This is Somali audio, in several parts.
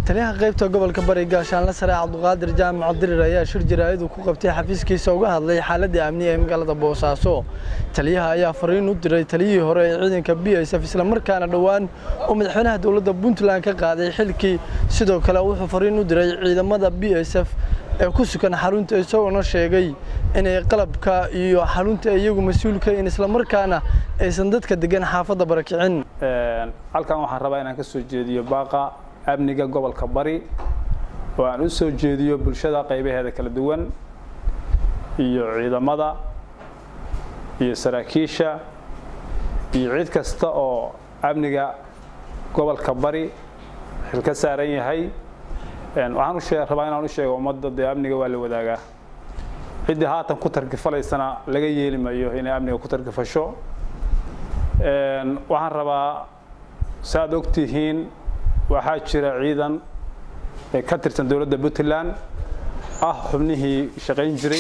taliyaha qaybta gobolka bari gaashaanle sare cabduqaadir jaamac dirir ayaa shir jaraa'id ku qabtay xafiiskiisa uga hadlay xaaladda amni ee magaalada boosaaso taliyaha ayaa fariin u diray taliyihii hore ee ciidanka b s f islamarkaana dhowaan uu madaxweynaha dowladda puntland ka qaaday xilkii sidoo kale wuxuu fariin u diray ciidamada b s f ee ku sugan xarunta isagoona sheegay inay qalabka iyo xarunta iyagu mas-uulka in islamarkaana aysan dadka degan xaafadda barakicin halkan waxaan rabaa inaan ka soo jeediyo baaqa amniga gobolka bari oo aan u soo jeediyo bulshada qaybaheeda kala duwan iyo ciidamada iyo saraakiisha iyo cid kasta oo amniga gobolka bari xil ka saaran yahay waxaan rabaa inaan u sheego ummadda dee amniga waa la wadaagaa ciddii haatan ku targifalaysana laga yeeli mayo inay amniga ku targifasho waxaan rabaa saaad ogtihiin waxaa jira ciidan ka tirsan dowladda puntland ah xubnihii shaqayn jiray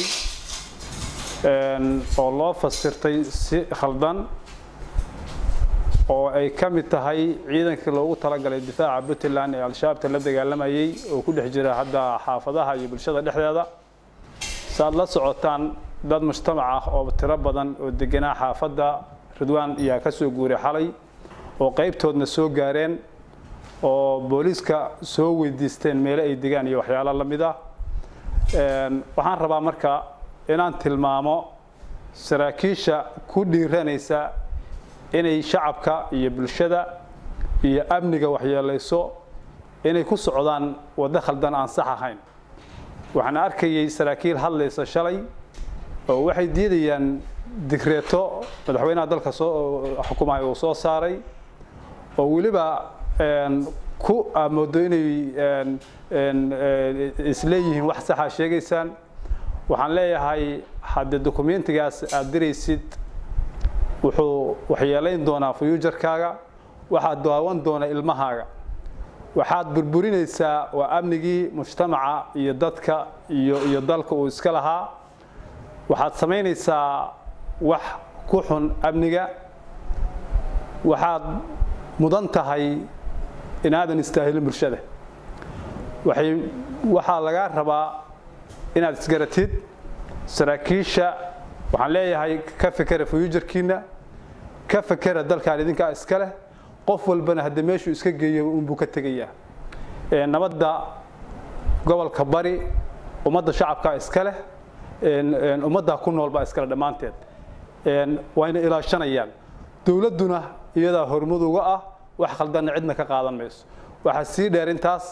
oo loo fasirtay si khaldan oo ay ka mid tahay ciidankii loogu talagalay difaaca puntland ee al-shabaabta la dagaalamayay oo ku dhex jira hadda xaafadaha iyo bulshada dhexdeeda saaad la socotaan dad mujtamac ah oo tiro badan oo deganaa xaafadda ridwaan ayaa ka soo guuray xalay oo qaybtoodna soo gaareen oo booliiska soo weydiisteen meelo ay degaan iyo waxyaalo la mid ah waxaan rabaa marka inaan tilmaamo saraakiisha ku dhiiranaysa inay shacabka iyo bulshada iyo amniga waxyeelayso inay ku socdaan waddo khaldan aan sax ahayn waxaan arkayay saraakiil hadlaysa shalay oo waxay diidayaan digreeto madaxweynaha dalka soo xukumaya uu soo saaray oo weliba ku moodo inay isleeyihiin wax saxa sheegaysaan waxaan leeyahay haddii dokumentigaas aada diraysid wuxuu waxyeelayn doonaa fuyuujarkaaga waxaad daawan doona ilmahaaga waxaad burburinaysaa waa amnigii mujtamaca iyo dadka iyo iyo dalka uu iska lahaa waxaad samaynaysaa wax ku xun amniga waxaad mudan tahay inaadan istaahilin bulshada waxay waxaa lagaa rabaa inaad isgaratid saraakiisha waxaan leeyahay ka fekera fuyuujarkiina ka fekera dalkaan idinkaa iska leh qof walbana haddii meeshuu iska geeyo unbuu ka tegayaa nabadda gobolka bari ummadda shacabkaa iska leh ummaddaa ku nool baa iskale dhammaanteed wayna ilaashanayaan dowladduna iyadaa hormud uga ah wax khaldanna cidna ka qaadan mayso waxaa sii dheer intaas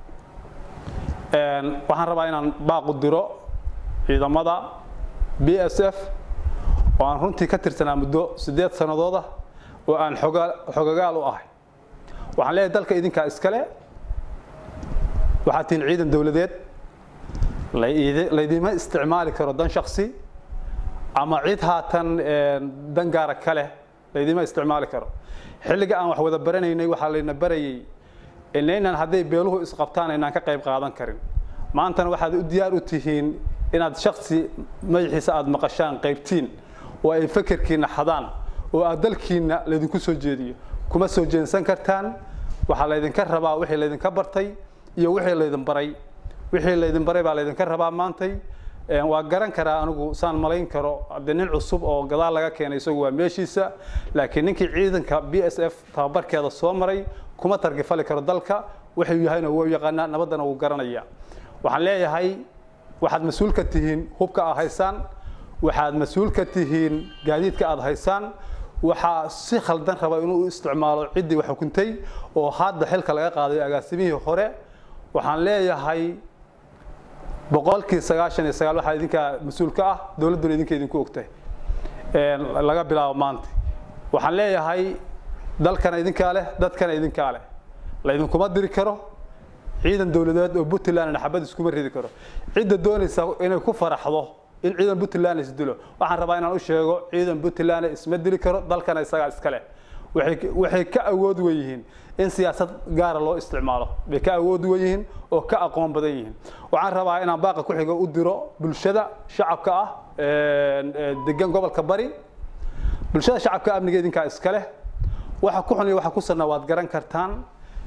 waxaan rabaa inaan baaqu diro ciidamada b s f oo aan runtii ka tirsanaa muddo siddeed sannadooda oo aan xogagaal u ahay waxaan leeyahay dalka idinkaa iskale waxaad tihiin ciidan dowladeed laydima isticmaali karo dan shaksi ama cid haatan dan gaara ka leh laydima isticmaali karo xilliga aan wax wada baranaynay waxaa layna barayay inaynaan hadday beeluhu isqabtaan aynaan ka qayb qaadan karin maantana waxaad u diyaar u tihiin inaad shaksi madaxiisa aada maqashaan qaybtiin oo ay fakerkiina xadaan oo aad dalkiina laydinku soo jeediyo kuma soo jeensan kartaan waxaa laydinka rabaa wixii laydinka bartay iyo wixii laydin baray wixii laydin baray baa laydinka rabaa maantay waa garan karaa anigu saan malayn karo haddii nin cusub oo gadaal laga keenay isagu waa meeshiisa laakiin ninkii ciidanka b s f tababarkeeda soo maray kuma targifali karo dalka wuxuu yahayna wuu yaqaanaa nabaddana wuu garanaya waxaan leeyahay waxaad mas-uul ka tihiin hubka aad haysaan waxaad mas-uul ka tihiin gaadiidka aad haysaan waxaa si khaldan raba inuu u isticmaalo ciddii wax xukuntay oo hadda xilka laga qaaday agaasimihii hore waxaan leeyahay boqolkii sagaashan iyo sagaal waxaa idinkaa mas-uul ka ah dowladduna idinka idinku ogtahay laga bilaabo maanta waxaan leeyahay dalkana idinkaa leh dadkana idinkaa leh laydinkuma diri karo ciidan dowladeed oo puntlandna xabad iskuma ridi karo cidda doonaysa inay ku faraxdo in ciidan puntland isdilo waxaan rabaa inaan u sheego ciidan puntland isma dili karo dalkana isagaa iska leh waxay ka awood weyihiin in siyaasad gaara loo isticmaalo bay ka awood weyihiin oo ka aqoon badan yihiin waxaan rabaa inaan baaqa ku xigo u diro bulshada shacabka ah degan gobolka bari bulshada shacabka amniga idinkaa iska leh waxa ku xun iyo waxa ku sanna waad garan kartaan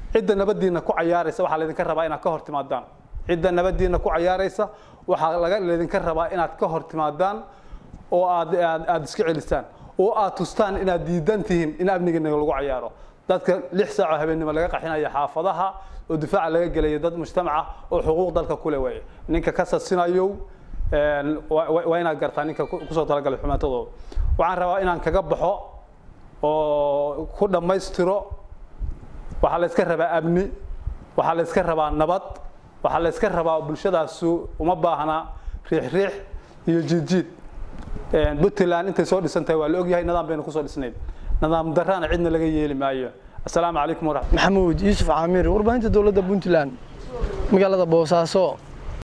cidda nabadiina ku cayaaraysa waxaa laydinka rabaa inaad ka hor timaadaan cidda nabadiina ku cayaaraysa waxaa laga laydinka rabaa inaad ka hor timaadaan oo aad aad aad iska celisaan oo aad tustaan inaad diidan tihiin in amnigiina lagu cayaaro dadka lix saaco habeennimo laga qaxinaya xaafadaha oo difaaca laga gelaya dad mujtamaca oo xuquuq dalka kule waaye ninka ka sasinayow waa inaad gartaa ninka kusoo talagalay xumaantadooda waxaan rabaa inaan kaga baxo oo ku dhammaystiro waxaa la yska rabaa amni waxaa la yska rabaa nabad waxaa la yska rabaa bulshadaasu uma baahna riix riix iyo jiidjiid puntland intay soo dhisan tahay waa la ogyahay nidaam bayna kusoo dhisnayd nidaam darraana cidna laga yeeli maayo asalaamu calaykum waraxmat maxamuud yuusuf caamiir warbaahinta dowladda puntland magaalada boosaaso